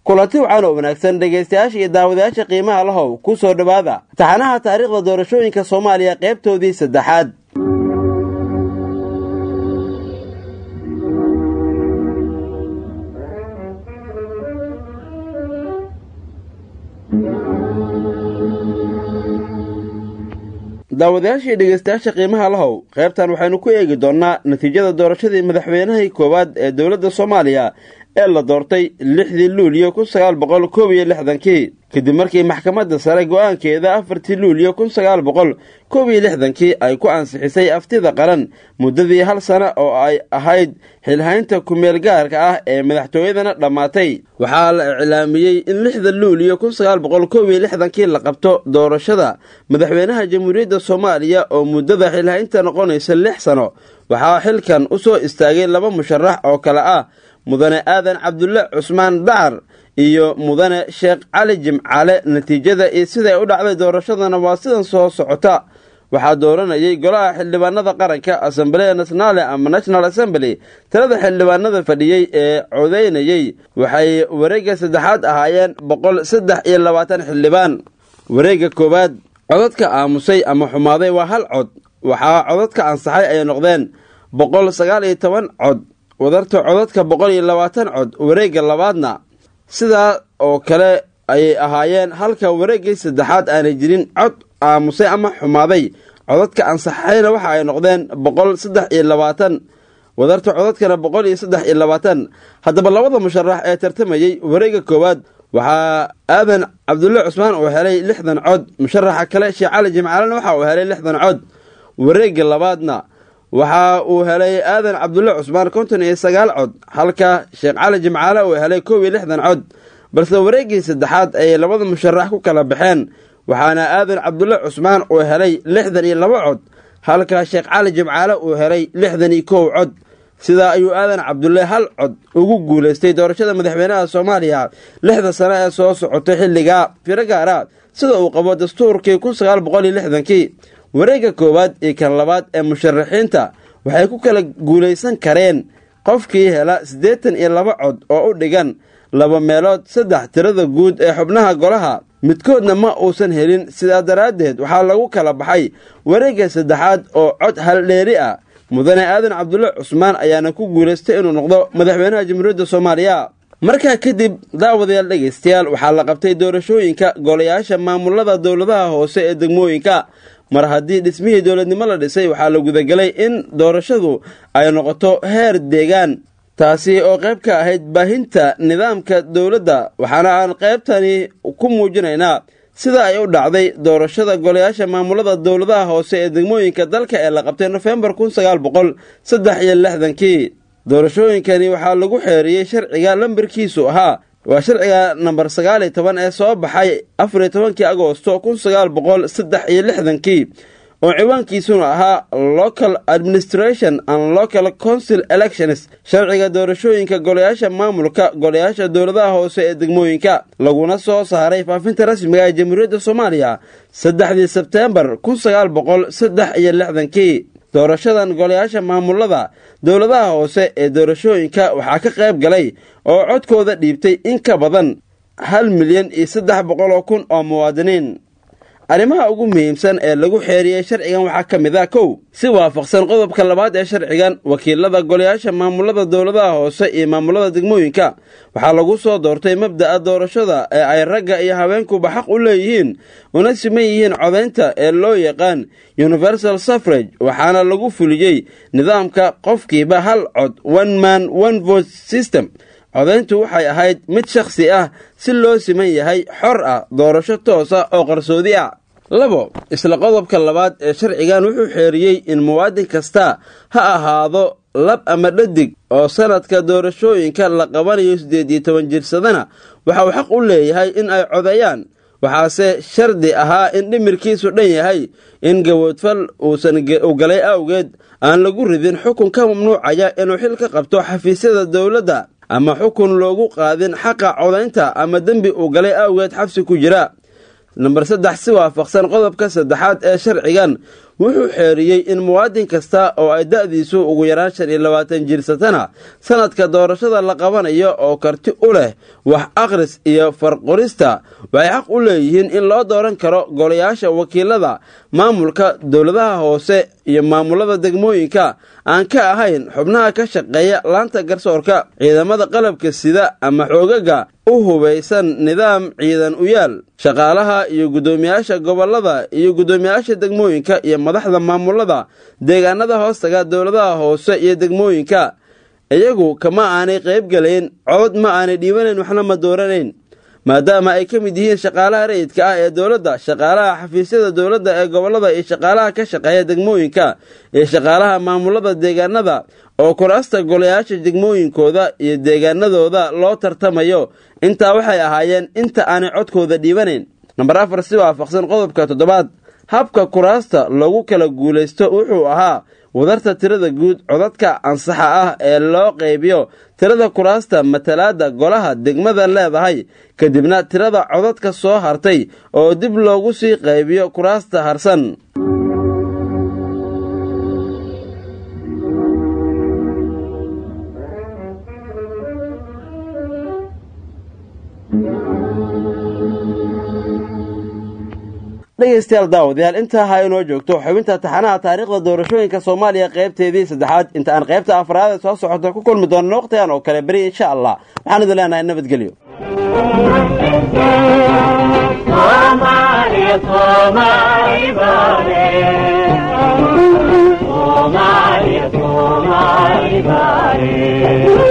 kulanti wacan oo wanaagsan dhegaystayaasha iyo daawadayaasha qiimaha lahow ku soo dhowaada taxanaha taariikhda doorashooyinka soomaaliya qaybtoodii saddexaad daawadayaashii dhegaystayaasha qiimaha lahow qaybtan waxaynu ku eegi doonnaa natiijada doorashadii madaxweynahii koowaad ee dowladda soomaaliya ee la doortay lixdii luuliyo kun sagaal boqol koob iyo lixdankii kadib markii maxkamadda sare go-aankeeda afartii luuliyo kun sagaal boqol koob iyo lixdankii ay ku ansixisay aftida qaran muddadii hal sana oo ay ahayd xilhaynta kumeel gaarka ah ee madaxtooyadana dhammaatay waxaa la iclaamiyey in lixda luuliyo kun sagaal boqol koob iyo lixdankii la qabto doorashada madaxweynaha jamhuuriyadda soomaaliya oo muddada xilhaynta noqonaysa lix sano waxaa xilkan u soo istaagay laba musharax oo kale ah mudane aadan cabdulle cusmaan dacar iyo mudane sheekh cali jimcaale natiijada iyo siday u dhacday doorashadana waa sidan soo socota waxaa dooranayay golaha xildhibaanada qaranka assemblea nationale ama national assembly tirada xildhibaanada fadhiyey ee codeynayey waxay wareegga saddexaad ahaayeen boqol saddex iyo labaatan xildhibaan wareegga koowaad codadka aamusay ama xumaaday waa hal cod waxaa codadka ansaxay ay noqdeen boqol sagaal iyo toban cod wadarta codadka boqol iyo labaatan cod wareegga labaadna sidaa oo kale ayay ahaayeen halka wareeggii saddexaad aanay jirin cod aamusay ama xumaaday codadka ansaxayna waxa ay noqdeen boqol saddex iyo labaatan wadarta codadkana boqol iyo saddex iyo labaatan haddaba labada musharax ee tartamayey wareegga koowaad waxaa aadan cabdulle cusmaan uu helay lixdan cod musharaxa kale sheekh cali jimcaalena waxa uu helay lixdan cod wareegga labaadna waxa uu helay aadan cabdulle cusmaan konton iyo sagaal cod halka sheekh cali jimcaale uu helay koob iyo lixdan cod balse wareeggii saddexaad ayay labada musharax ku kala baxeen waxaana aadan cabdulle cusmaan uu helay lixdan iyo laba cod halka sheekh cali jimcaale uu helay lixdan iyo kow cod sidaa ayuu aadan cabdulle hal cod ugu guulaystay doorashada madaxweynaha soomaaliya lixda sano ee soo socotay xilligaa firo gaara sida uu qabo dastuurkii kun sagaal boqol iyo lixdankii wareegga koowaad iyo kan labaad ee musharaxiinta waxay ku kala guulaysan kareen qofkii hela siddeetan iyo laba cod oo u dhigan laba meelood saddex tirada guud ee xubnaha golaha midkoodna ma uusan helin sidaa daraaddeed waxaa lagu kala baxay wareegga saddexaad oo cod haldheeri ah mudane aadan cabdulle cusmaan ayaana ku guulaystay inuu noqdo madaxweynaha jamhuuriyadda soomaaliya markaa kadib daawadayaal dhegaystayaal waxaa la qabtay doorashooyinka golayaasha maamulada dowladaha hoose ee degmooyinka mar haddii dhismihii dowladnimo la dhisay waxaa la gudagelay in doorashadu ay noqoto heer deegaan taasi oo qayb ka ahayd baahinta nidaamka dowladda waxaana aan qaybtani ku muujinaynaa sida ay u dhacday doorashada golayaasha maamulada dowladaha hoose ee degmooyinka dalka ee la qabtay nofembar kun sagaal boqol saddex iyo lixdankii doorashooyinkani waxaa lagu xeeriyey sharciga lambarkiisu ahaa waa sharciga namber sagaal iyo toban ee soo baxay afar iyo tobankii agoosto kun sagaal boqol saddex iyo lixdankii oo ciwaankiisuna ahaa local administration and local council elections sharciga doorashooyinka golayaasha maamulka golayaasha dowladaha hoose ee degmooyinka laguna soo saaray faafinta rasmiga ee jamhuuriyadda soomaaliya saddexdii sebteembar kun sagaal boqol saddex iyo lixdankii doorashadan golayaasha maamulada dowladaha hoose ee doorashooyinka waxaa ka qayb galay oo codkooda dhiibtay in ka badan hal milyan iyo saddex boqol oo kun oo muwaadiniin arrimaha ugu muhiimsan ee lagu xeeriyey sharcigan waxaa ka mid ah kow si waafaqsan qodobka labaad ee sharcigan wakiilada golayaasha maamulada dowladaha hoose iyo maamulada degmooyinka waxaa lagu soo doortay mabda'a doorashada ee ay ragga iyo haweenkuba xaq u leeyihiin una siman yihiin codaynta ee loo yaqaan universal suffrage waxaana lagu fuliyey nidaamka qofkiiba hal cod one man one vote system codayntu waxay ahayd mid shakhsi ah si loo siman yahay xor ah doorasho toos ah oo qarsoodi ah labo isla qodobka labaad ee sharcigan wuxuu xeeriyey in muwaadin kasta ha ahaado lab ama dhadig oo sanadka doorashooyinka la qabanayo siddeed iyo toban jirsadana waxa uu xaq u leeyahay in ay codeeyaan waxaase shardi ahaa in dhimirkiisu dhan yahay in gawoodfal uusan u galay awgeed aan lagu ridin xukun ka mamnuucaya inuu xil ka qabto xafiisyada dowladda ama xukun loogu qaadin xaqa codaynta ama dembi uu galay awgeed xabsi ku jira namber saddex si waafaqsan qodobka saddexaad ee sharcigan wuxuu xeeriyey in muwaadin kasta oo ay da'diisu ugu yaraan shan iyo labaatan jirsatana sanadka doorashada la qabanayo oo karti u leh wax akhris iyo farqorista waxay xaq u leeyihiin in loo dooran karo golayaasha wakiilada maamulka dowladaha hoose iyo maamulada degmooyinka aan ka ahayn xubnaha ka shaqeeya laanta garsoorka ciidamada qalabka sida ama xoogaga u hubaysan nidaam ciidan u yaal shaqaalaha iyo guddoomiyaasha gobollada iyo guddoomiyaasha degmooyinka iyo madaxda maamulada deegaanada hoostaga dowladaha hoose iyo degmooyinka iyagu kama aanay qayb gelayn cod ma aanay dhiibanayn waxna ma dooranayn maadaama ay ka mid yihiin shaqaalaha rayidka ah ee dowladda shaqaalaha xafiisyada dowladda ee gobollada iyo shaqaalaha ka shaqeeya degmooyinka iyo shaqaalaha maamulada deegaanada oo kuraasta golayaasha degmooyinkooda iyo deegaanadooda loo tartamayo intaa waxay ahaayeen inta aanay codkooda dhiibanayn namber afar si waafaqsan qodobka toddobaad habka kuraasta lagu kala guulaysto wuxuu ahaa wadarta tirada guud codadka ansaxa ah ee loo qaybiyo tirada kuraasta matalaadda golaha degmada leedahay kadibna tirada codadka soo hartay oo dib loogu sii qaybiyo kuraasta harsan dhegaystayaal daawadayaal intaa ha inoo joogto xubinta taxanaha taariikhda doorashooyinka soomaaliya qaybteedii saddexaad inta aan qaybta afraad ee soo socota ku kulmi doonno waqtigan oo kale beri insha allah waxaan idin leenahay nabadgelyo Somali, Somali, Somali,